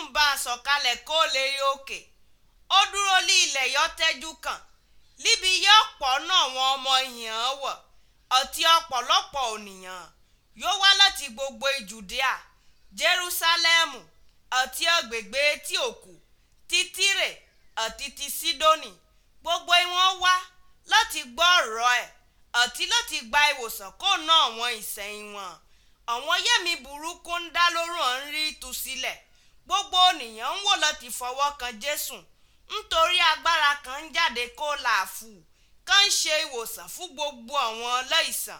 ń bá a sọ̀kalẹ̀ kó lè rí òkè ó dúró ní ilẹ̀ yọ tẹ́jú kàn níbi yóò pọ̀ náà wọn ọmọ ìyàn wọ̀ ọtí ọ̀pọ̀lọpọ̀ ònìyàn yóò wá láti gbogbo Jùdíà Jerúsálẹ́mù àti agbègbè etí òkú ti Tírè àti ti Sídónì gbogbo wọn wá láti gbọ́ ọ̀rọ̀ ẹ̀ àti láti gba ìwòsàn kó ná àwọn ìsẹ̀yìn wọn àwọn yẹ̀mí burúkú ń dá lóró ń rí tú sílẹ̀ gbogbo ènìyàn ń wò láti fọwọ́ kan Jésù nítorí agbára kan ń jáde kó làáfù kan ń ṣe ìwòsàn fún gbogbo àwọn aláìsàn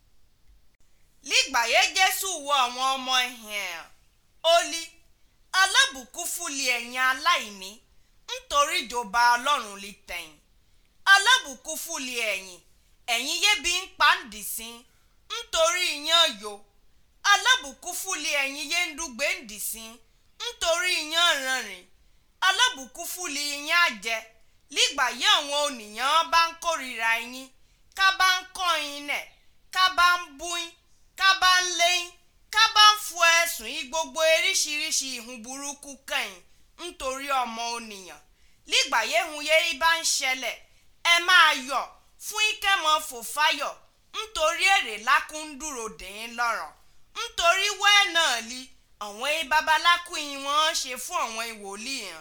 lígbàyé Jésù wo àwọn ọmọ ẹ̀hìn ó ní alábùkún fúli ẹ̀yin aláìní nítorí ìjọba Ọlọ́run lè tẹ̀yìn alábùkún fúli ẹ̀yin ẹ̀yin yébi ń pa ń dìsín nítorí iyán yo alábùkún fúli ẹ̀yin yé ń dùgbé ń dìsín nítorí iyán rànrìn alábùkún fúli iyán àjẹ lígbà yí àwọn ònìyàn bá ń kórìíra yín ká bá ń kọ́ yín nẹ̀ ká bá ń bú yín ká bá ń lé yín ká bá ń fo ẹ̀sùn yín gbogbo oríṣiríṣi ìhun burúkú kẹ́yìn nítorí ọmọ ònìyàn lígbà yéhun yé bá ń ṣẹlẹ̀ ẹ máa yọ̀ fún ìkẹ́mọ̀ fòfáyọ̀ nítorí èrè lákúndúró dèín lọ́rọ̀ nítorí wẹ́ẹ̀ náà li àwọn babalákùnrin wọn ṣe fún àwọn ìwòlíì hàn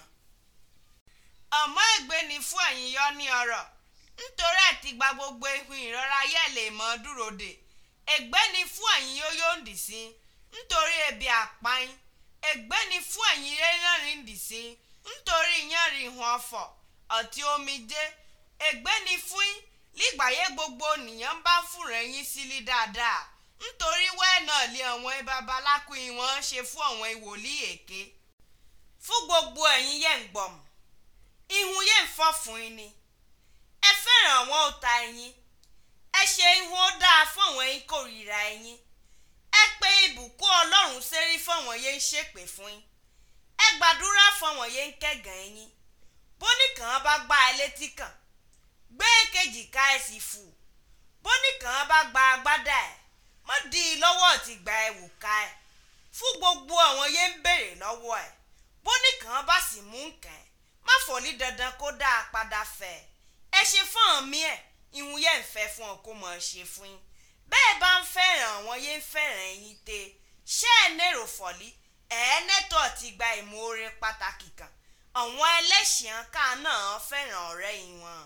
àmọ́ ègbé ni fún ẹ̀yin yọ ní ọ̀rọ̀ nítorí ẹ̀ ti gba gbogbo ihun ìrora yẹ̀ lè mọ́ dúró dè ègbé ni fún ẹ̀yin yóò yóò dì sí nítorí ebi àpáyín ègbé ni fún ẹ̀yin rẹ́rìn dì sí nítorí ìyànrìn ìhun ọ̀fọ̀ àti omijé ègbé ni fún yín lígbàyé gbogbo ènìyàn bá fúnra yín sílí dáadáa nítorí wẹ́ẹ̀ náà lé àwọn babalákùnrin wọn ṣe fún àwọn ìwòlíì èké fún gbogbo ẹ̀yin yẹn ń gbọ̀mù ihun yẹn ń fọ́ fún yín ni ẹ fẹ́ràn àwọn ọ̀tá ẹ̀yin ẹ ṣe ihun ó dáa fún àwọn ẹ̀yin kórìíra ẹ̀yin ẹ pé ìbùkún ọlọ́run sérí fún àwọn yẹn ń ṣépè fún yín ẹ gbàdúrà fún àwọn yẹn ń kẹ́gàn ẹ̀yin bóníkàn bá gbá ẹ létí kàn gbé kejì ká ẹ sì fù bóníkàn bá gba agbádá ẹ mọ́ di lọ́wọ́ ti gba ẹ wò ká ẹ fún gbogbo àwọn yẹn ń béèrè lọ́wọ́ ẹ bóníkàn bá sì mú nǹkan ẹ má fọ̀ ní dandan kó dáa padà fẹ́ ẹ ṣe fún àmì ẹ̀ ìhun yẹn ń fẹ́ fún ọ kó mọ̀ ọ́ ṣe fún yín bẹ́ẹ̀ bá ń fẹ́ràn àwọn yẹn ń fẹ́ràn yín tẹ ṣé ẹ nèrò fọ̀lí ẹ̀ẹ́nẹ́tọ̀ ti gba ìmoore pàtàkì kan àwọn ẹlẹ́ṣin ká náà fẹ́ràn ọ̀rẹ́ yín wọn.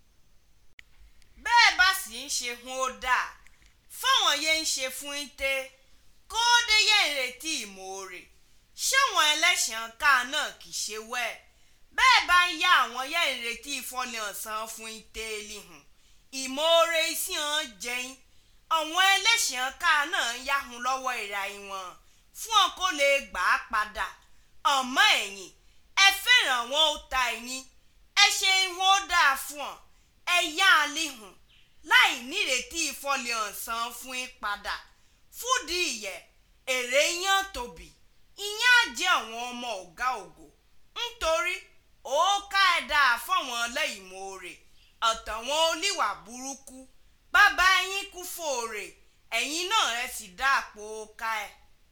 bẹ́ẹ̀ bá sì ń ṣe hun ó dáa fáwọn yẹn ń ṣe fún yín tẹ kó dé yẹn ń retí ìmoore ṣáwọn ẹlẹ́ṣin ká náà kì í ṣe wẹ́ẹ̀ bẹ́ẹ̀ bá ń yá àwọn yẹ́ ìrètí ìfọ́lẹ̀ ọ̀sán fún ìtẹ́ẹ̀lì hàn ìmoore sí hàn jẹ́yìn àwọn ẹlẹ́sìn ká náà ń yáhun lọ́wọ́ ìra ìwọ̀n fún ọ kó lè gbà á padà ọmọ ẹ̀yìn ẹ fẹ́ràn wọn ó ta ẹ̀yìn ẹ ṣe wọn ó dáa fún ọ ẹ yá a líhùn láì nírètí ìfọ́lẹ̀ ọ̀sán fún yín padà fúdìí ìyẹ́ èrè yán tóbi ìyẹn á jẹ́ àwọn ọmọ ọ̀gá ògo nítorí ó ká ẹ dáa fáwọn ọlẹ́yìnmoore ọ̀tàwọn oníwà burúkú bàbá yín kú fòrè ẹ̀yin náà ẹ sì dáàpò ká ẹ.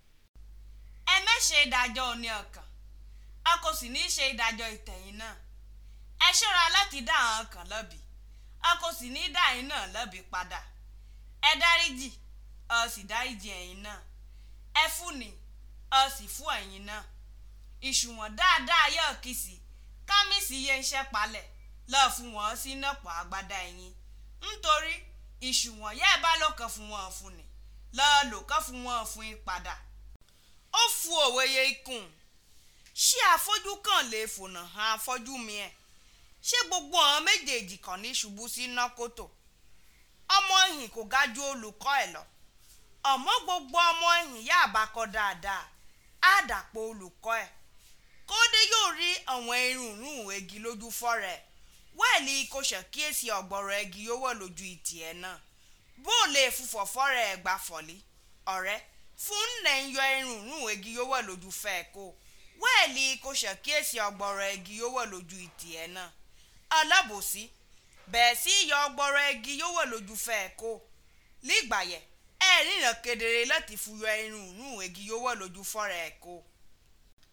ẹ mẹ́ṣe ìdájọ́ òní ọkàn a kò sì ní í ṣe ìdájọ́ ìtẹ̀yìn náà ẹ ṣọ́ra láti dá àwọn kan lọ́bi a kò sì ní í dá ẹ̀yin náà lọ́bi padà ẹ dáríjì ọ sì dáríjì ẹ̀yin náà ẹ fúnni ọ sì fún ẹ̀yin náà ìṣùwọ̀n dáadáa yóò kì sí kámísì yẹn ń ṣẹ́palẹ̀ lọ́ọ́ fún wọn sí nọ́pọ̀ agbádá ẹ̀yìn nítorí ìṣùwọ̀n yẹ́ ẹ bá ló kàn fún wọn fún ni lọ́ọ́ lò kàn fún wọn fún yín padà. ó fu òwe yẹ ikùn ṣé afọ́jú kan lè fònà hàn afọ́jú mi ẹ̀ ṣé gbogbo àwọn méjèèjì kan ní ṣubú sí nọ́kòtò ọmọ ìhìn kò ga ju olùkọ́ ẹ̀ lọ ọmọ gbogbo ọmọ ìhìn yá àbákọ dáadáa á dàpọ̀ olùkọ́ ẹ̀ kódé yóò rí àwọn irunrun egi lójú fọ́rẹ̀ wẹ́ẹ̀lì kò ṣàkíyèsí ọ̀gbọ̀rọ̀ egi yóò wọ̀ lójú ìtì ẹ̀ náà bó o lè fúfọ̀ fọ́rẹ̀ ẹ̀ gbà fọ̀lí ọ̀rẹ́ fún nẹ̀ ń yọ irunrun egi yóò wọ̀ lójú fẹ́ kó wẹ́ẹ̀lì kò ṣàkíyèsí ọ̀gbọ̀rọ̀ egi yóò wọ̀ lójú ìtì ẹ̀ náà alábòsí bẹ́ẹ̀ sí yọ ọ̀gbọ̀rọ̀ egi yóò wọ̀ lójú fẹ́ kó lígbàyẹ̀ ẹ̀ ríran kedere láti fúyọ irunrun egi yóò wọ̀ lójú fọ́rẹ̀ ẹ̀ kó.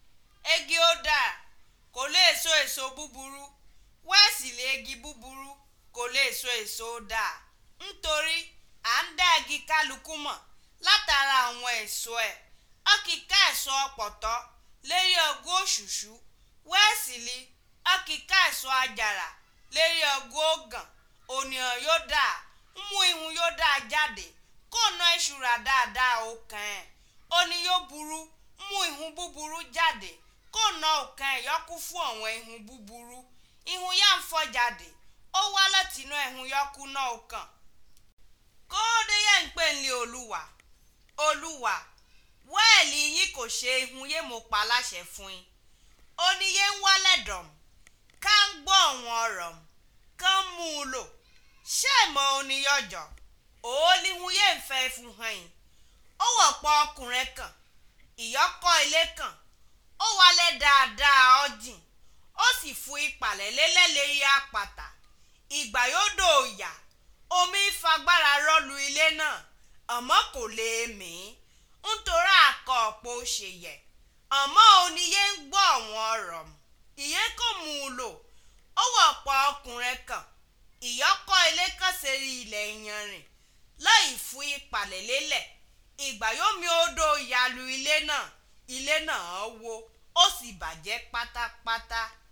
egi ó dáa kò lè so èso búburú wẹ́ẹ̀sì lè egi búburú kò lè so èso dáa nítorí à ń dá igi kálukú mọ̀ látara àwọn èso ẹ̀ ọkìka èso ọ̀pọ̀tọ́ lérí ọgọ́ òṣùṣú wẹ́ẹ̀sì li ọkìka èso àjàrà lérí ọgọ́ ògàn ònìyàn yóò dáa mú ihun yóò dáa jáde kó ná ìṣúra dáadáa ó kàn ẹ́ òní yóò burú mú ihun búburú jáde kó ná òkàn ẹ̀ yọkú fún àwọn ihun búburú ihun yá ń fọ́ jáde ó wá láti inú ihun yọkú náà ó kàn kóódé yẹn ń pè ní olúwa olúwa wẹ́ẹ̀lì yín kò ṣe ihun yé mo pa láṣẹ fún yín oníyé ń wálẹ̀ dọ̀m ká ń gbọ́ àwọn ọ̀rọ̀ kán mú un lò ṣé ìmọ̀ oníyọ̀jọ̀ òólíhun yé ń fẹ́ fún hàn yín ó wọ̀pọ̀ ọkùnrin kan ìyọ́kọ́ ilé kan ó wálẹ̀ dáadáa ọ̀jìn ó sì fún ìpàlẹ̀ lélẹ́lẹ́rí àpàtà ìgbà yóò dò yà omi fagbára rọ́lu ilé náà àmọ́ kò lè mí nítorí àkọ́ ọ̀pọ̀ ṣe yẹ àmọ́ oníyé ń gbọ́ àwọn ọ̀rọ̀ ìyẹn kò mú un lò ó wọ̀pọ̀ ọkùnrin kan ìyọ́kọ́ ilé kan ṣeré ilẹ̀ ìyanrìn láì fún ìpàlẹ̀ lélẹ̀ ìgbà yóò mi odò yalu ilé náà ilé náà wó ó sì bàjẹ́ pátápátá